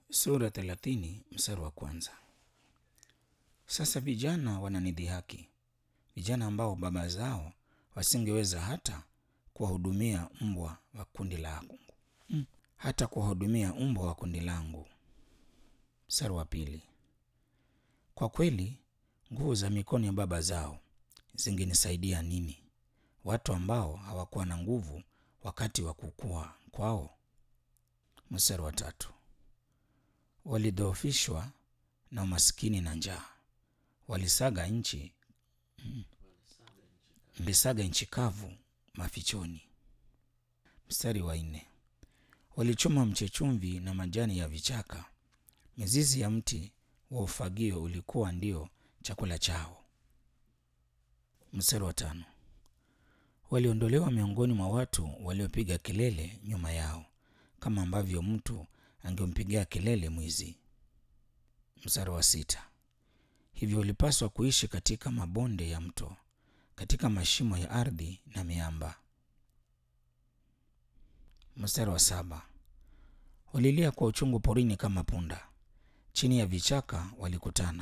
Sura thelathini mstari wa kwanza. Sasa vijana wananidhihaki, vijana ambao baba zao wasingeweza hata kuwahudumia mbwa wa kundi langu, mm, hata kuwahudumia mbwa wa kundi langu. Mstari wa pili. Kwa kweli nguvu za mikono ya baba zao zingenisaidia nini, watu ambao hawakuwa na nguvu wakati wa kukua kwao? Mstari wa tatu. Walidhoofishwa na umaskini na njaa, walisaga nchi walisaga nchi kavu mafichoni. Mstari wa nne. Walichoma mchechumvi na majani ya vichaka, mizizi ya mti wa ufagio ulikuwa ndio chakula chao. Mstari wa tano. Waliondolewa miongoni mwa watu waliopiga kelele nyuma yao, kama ambavyo mtu angempigia kelele mwizi. Mstari wa sita. Hivyo walipaswa kuishi katika mabonde ya mto, katika mashimo ya ardhi na miamba. Mstari wa saba. Walilia kwa uchungu porini kama punda, chini ya vichaka walikutana.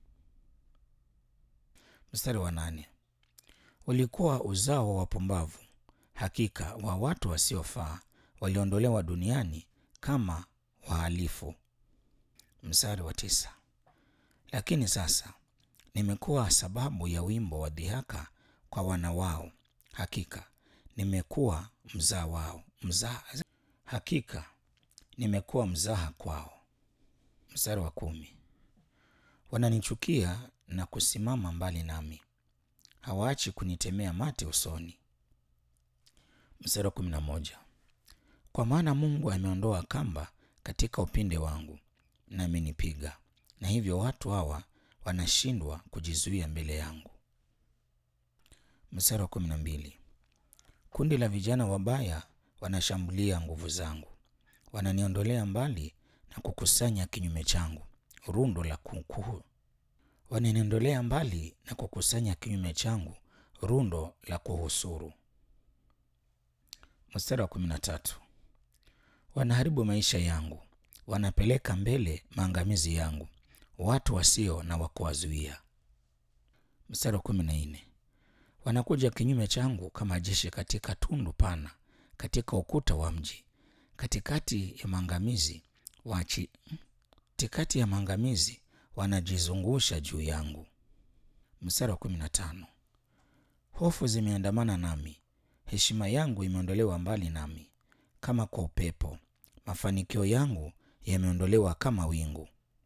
Mstari wa nane. Walikuwa uzao wa wapumbavu, hakika wa watu wasiofaa, waliondolewa duniani kama wahalifu. Mstari wa tisa. Lakini sasa nimekuwa sababu ya wimbo wa dhihaka kwa wana wao, hakika nimekuwa mzaa wao mzaa, hakika nimekuwa mzaha kwao. Mstari wa kumi. Wananichukia na kusimama mbali nami, hawaachi kunitemea mate usoni. Mstari wa kumi na moja. Kwa maana Mungu ameondoa kamba katika upinde wangu na amenipiga, na hivyo watu hawa wanashindwa kujizuia mbele yangu. Mstari wa kumi na mbili. Kundi la vijana wabaya wanashambulia nguvu zangu, wananiondolea mbali na kukusanya kinyume changu rundo la kuku. Wananiondolea mbali na kukusanya kinyume changu rundo la kuhusuru. Mstari wa kumi na tatu. Wanaharibu maisha yangu, wanapeleka mbele maangamizi yangu, watu wasio na wa kuwazuia. Mstari wa kumi na nne. Wanakuja kinyume changu kama jeshi katika tundu pana, katika ukuta wa mji, katikati ya maangamizi wachi, katikati ya maangamizi wanajizungusha juu yangu. Mstari wa kumi na tano. Hofu zimeandamana nami, heshima yangu imeondolewa mbali nami kama kwa upepo, mafanikio yangu yameondolewa kama wingu.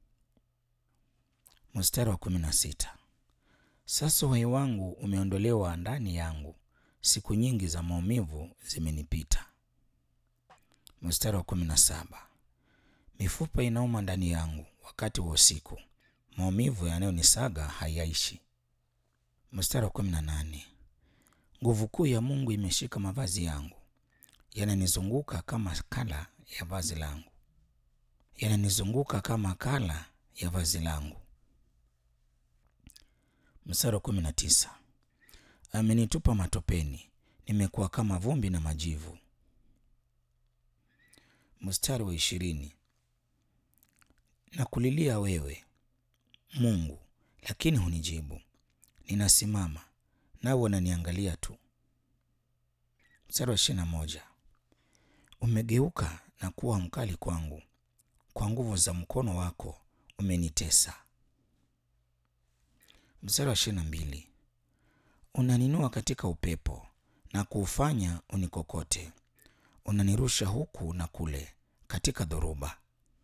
Mstari wa kumi na sita. Sasa uhai wangu umeondolewa ndani yangu, siku nyingi za maumivu zimenipita. Mstari wa kumi na saba. Mifupa inauma ndani yangu wakati wa usiku, maumivu yanayonisaga hayaishi. Mstari wa kumi na nane. Nguvu kuu ya Mungu imeshika mavazi yangu, yananizunguka kama kala ya vazi langu, yananizunguka kama kala ya vazi langu. Mstari wa kumi na tisa. Amenitupa matopeni, nimekuwa kama vumbi na majivu. Mstari wa ishirini. Nakulilia wewe Mungu, lakini hunijibu. Ninasimama nawe unaniangalia tu. Mstari wa ishirini na moja. Umegeuka na kuwa mkali kwangu, kwa nguvu za mkono wako umenitesa. Mstari wa ishirini na mbili. Unaninua katika upepo na kuufanya unikokote, unanirusha huku na kule katika dhoruba.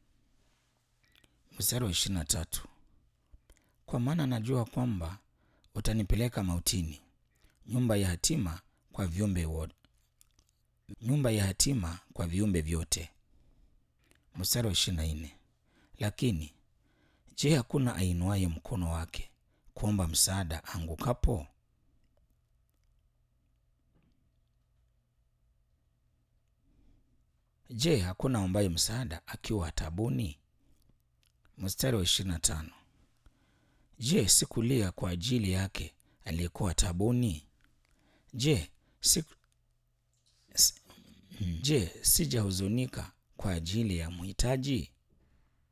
Mstari wa ishirini na tatu. Kwa maana najua kwamba utanipeleka mautini, nyumba ya hatima kwa viumbe wote, nyumba ya hatima kwa viumbe vyote. Mstari wa ishirini na nne. Lakini je, hakuna ainuaye mkono wake kuomba msaada angukapo? Je, hakuna ombaye msaada akiwa taabuni? Mstari wa ishirini na tano. Je, sikulia kwa ajili yake aliyekuwa taabuni? Je, si, si, je, sijahuzunika kwa ajili ya mhitaji?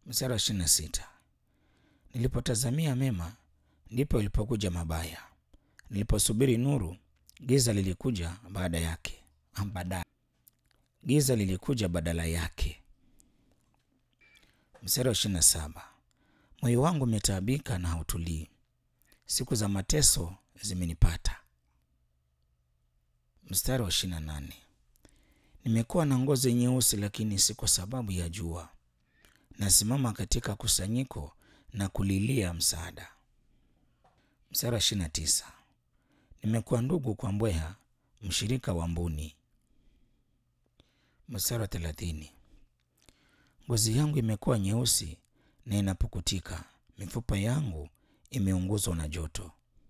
Mstari wa ishirini na sita nilipotazamia mema, ndipo ilipokuja mabaya. Niliposubiri nuru, giza lilikuja baada yake. Baada giza lilikuja badala yake. Mstari wa ishirini na saba moyo wangu umetaabika na hautulii, siku za mateso zimenipata. Mstari wa ishirini na nane nimekuwa na ngozi nyeusi, lakini si kwa sababu ya jua. Nasimama katika kusanyiko na kulilia msaada. Mstari wa ishirini na tisa nimekuwa ndugu kwa mbweha, mshirika wa mbuni. Mstari wa thelathini ngozi yangu imekuwa nyeusi na inapukutika, mifupa yangu imeunguzwa na joto.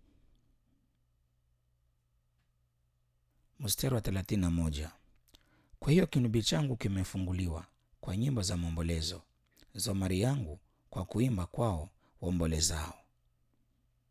Mstari wa thelathini na moja kwa hiyo kinubi changu kimefunguliwa kwa nyimbo za maombolezo, zomari yangu kwa kuimba kwao waombolezao.